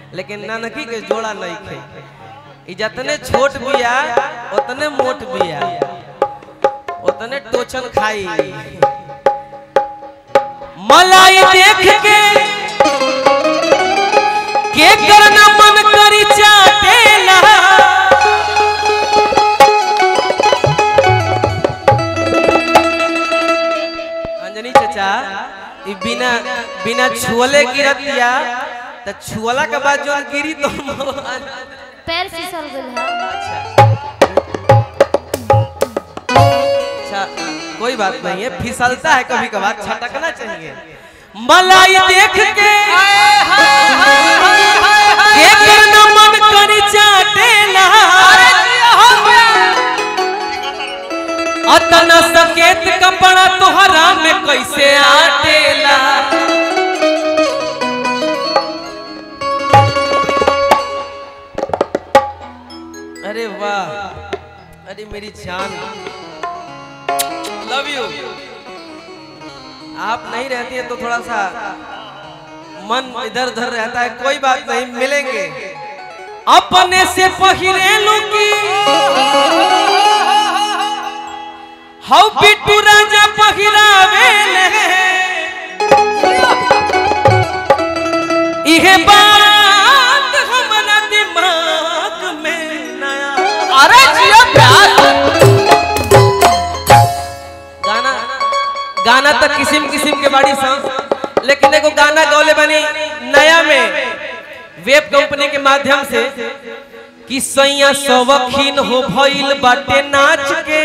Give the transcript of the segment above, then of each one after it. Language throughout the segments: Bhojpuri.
लेकिन नानकी के जोड़ा नहीं खे ई जतने छोट बिया उतने मोट बिया उतने टोचन खाई मलाई देख के के करना मन करी चाटेला अंजनी चाचा ई बिना बिना छुअले गिरतिया त छुअला के बाद जो गिरी तो पैर फिसल गइल है अच्छा कोई बात नहीं है फिसलता है कभी कभार छटकना चाहिए मलाई देख के के करना मन करी चाटेला अतना सकेत कपड़ा तोहरा में कैसे आटेला अरे वाह अरे मेरी जान लव यू आप नहीं रहती है तो थोड़ा सा मन इधर उधर रहता है कोई बात नहीं मिलेंगे अपने से पहिरेलू की हाउ बिट्टू राजा पहिरावे इहे बात हमरा दिमाग में नया अरे जिया प्यार गाना गाना तो किस्म किस्म के बाड़ी सन लेकिन एगो गाना गौले बनी नया में वेब कंपनी के माध्यम से कि सैया सवखीन हो भइल बाटे नाच के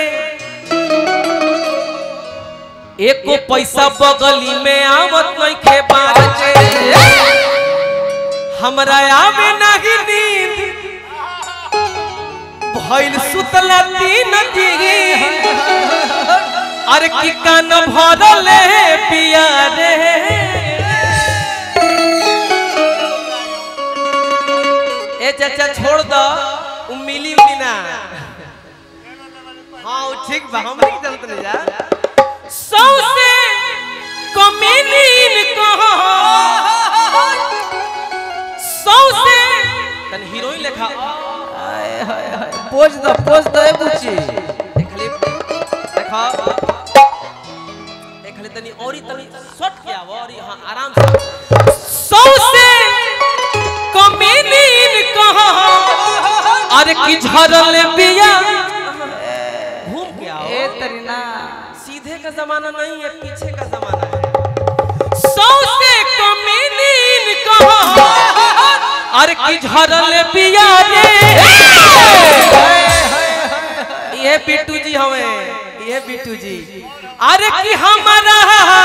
एको पैसा बगली में आवत नहीं खे बाच के हमरा आवे नहीं नींद भइल सुतला तीन दिन अरे की कान भरले पिया रे ए चाचा छोड़ दो उ मिली उली ना हाँ उ ठीक बा हम नहीं जानत नहीं जा सौसे कमीनीन कहो सौसे तन हीरोइन लेखा आए हाय हाय पोज दो पोज दो ए बुची देखली देखा देखली तनी औरी तनी शॉट किया वो और हां आराम से सौ से कमीनीन कहा अरे की झरल बिया घूम के आओ ए तरीना सीधे का जमाना नहीं है पीछे का जमाना है सौ से कमीनीन कहा अरे की झरल बिया रे ये बिट्टू जी हमें ये बिट्टू जी अरे की हमारा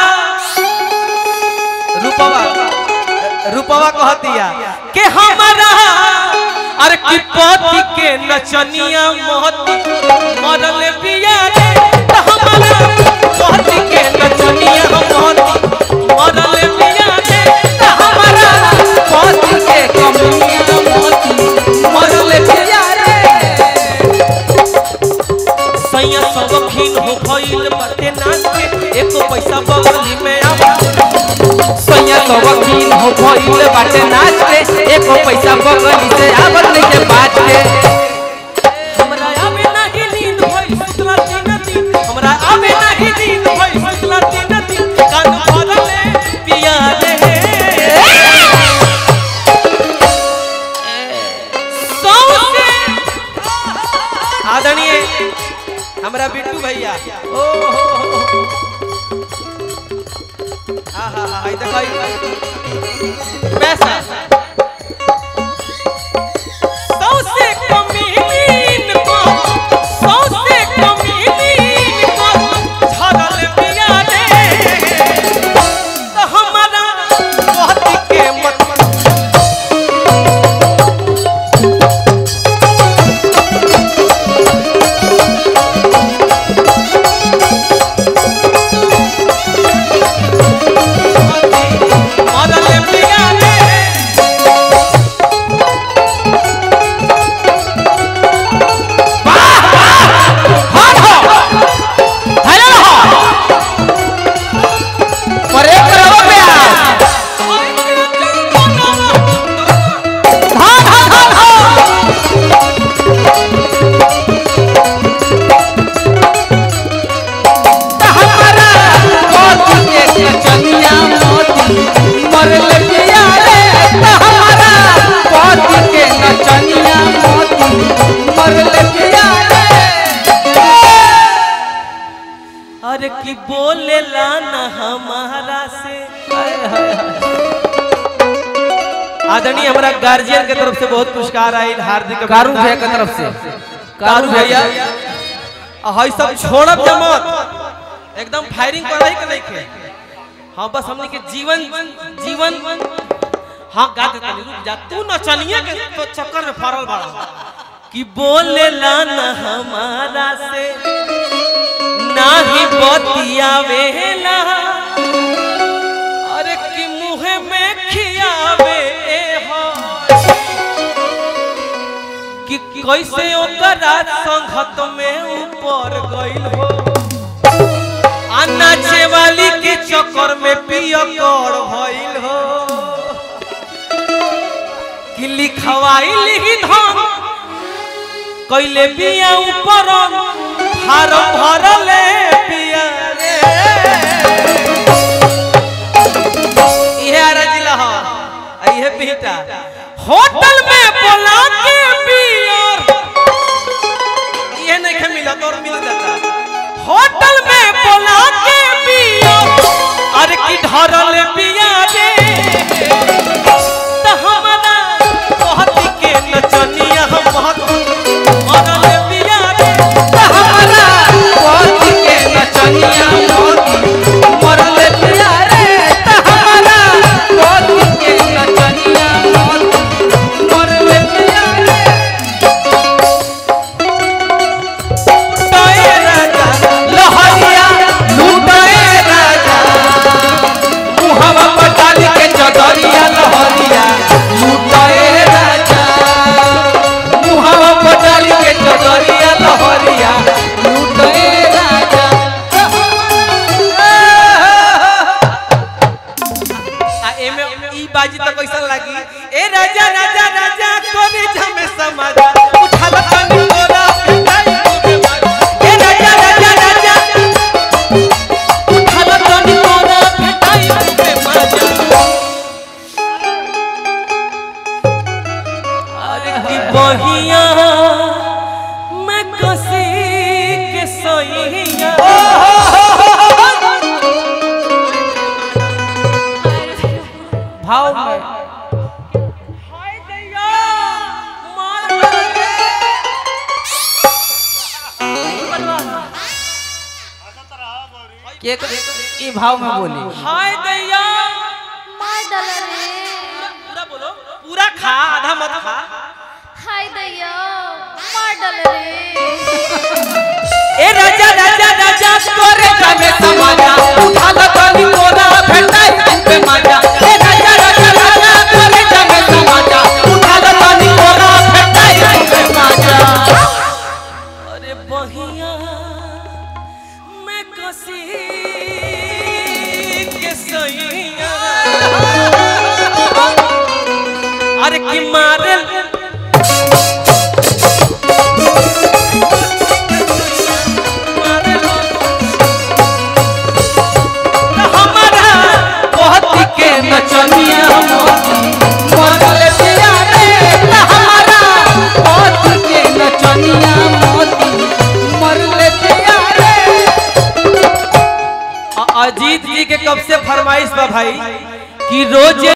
रूपवा रूपवा कहतिया के हमारा अरे की पति के नचनिया मोहती मरल बिया रे त हमारा पति के नचनिया मोहती मरल बिया रे त हमारा पति के कमिया मोहती मरल बिया रे सैया सबखीन हो भइल बाटे नाच के एको पैसा बगली में आवा सैया तो वकील हो भइल बाटे नाच के एको पैसा बगली से आवत नहीं के बाज के हमरा आवे नाही नींद भइल सुतला तीन दिन हमरा आवे नाही नींद भइल सुतला तीन दिन कान भरले पिया रे सौसे आदरणीय हमरा बिट्टू भैया ओ हो हो, हो। आहा हा हा देखो ई पैसा सौसे कमीनीन को सौसे कमीनीन को झरल पिया रे तो हमारा बहुत के मत मरल पिया रे कि बोलेला ना हमारा से आदरणीय हमारा गार्जियन के तरफ से बहुत पुरस्कार आयल हार्दिक कारू भैया के तरफ से कारू भैया हई सब छोड़ब जमत एकदम फायरिंग कराई के नहीं खे हाँ बस हमने के जीवन जीवन हाँ गा दे तनी रुक जा तू नचनिया के तो चक्कर में फरल बड़ा कि बोलेला ना हमारा से ना ही बतियावेला अरे कि मुँह में खियावे हो कि कैसे ओकरा संगत में ऊपर गइल हो आ नाचे वाली के चक्कर में पिया कर भइल हो कि लिखवाई लिखी धन कैले बिया ऊपर फारम भरले बिया रे इहे आरा जिला ह आ इहे बिहटा होटल में बोला के बियर इहे नहीं खे मिला तोर मिल जाता होटल में बोला के बियर अरे की ढरल बिया रे त हमरा कहत के नचनिया हम महत मरल बिया रे त हमरा मोती के नचनिया मोती मरल पिया रे त हमरा मोती के नचनिया मोती मरल पिया रे लुटाए राजा लहरिया लूटाए राजा मुहवा पटाल के चदरिया लहरिया लूटाए राजा मुहवा पटाल के चदरिया लहरिया लूटाए राजा आ एमे ई बाजी तो कैसन लागी ए राजा राजा राजा कोने जमे समाजा उठा ला तनी तोरा पिटाई खूबे मारा। ए राजा राजा राजा उठा ला तनी तोरा पिटाई खूबे मारा। अरे की बहिया मैं कसी के सैया भाव में हाय दैया मार डाले। के ई भाव में बोली हाय दैया मार डाल रे पूरा बोलो पूरा खा आधा मत खा हाय दैया मार डाल रे ए राजा राजा राजा तोरे जामे समाजा उठा ला तनी तोरा भेटाई खूबे मजा ए राजा राजा राजा तोरे जामे समाजा उठा ला तनी तोरा भेटाई खूबे मजा अरे बहिया मैं कसी के सैया अरे की मारे मारे हमारा मोती के नचनिया मोती मरल पिया रे त हमारा मोती के नचनिया मोती मरल पिया रे अ- अजीत जी के कब से फरमाइश बा भाई कि रोजे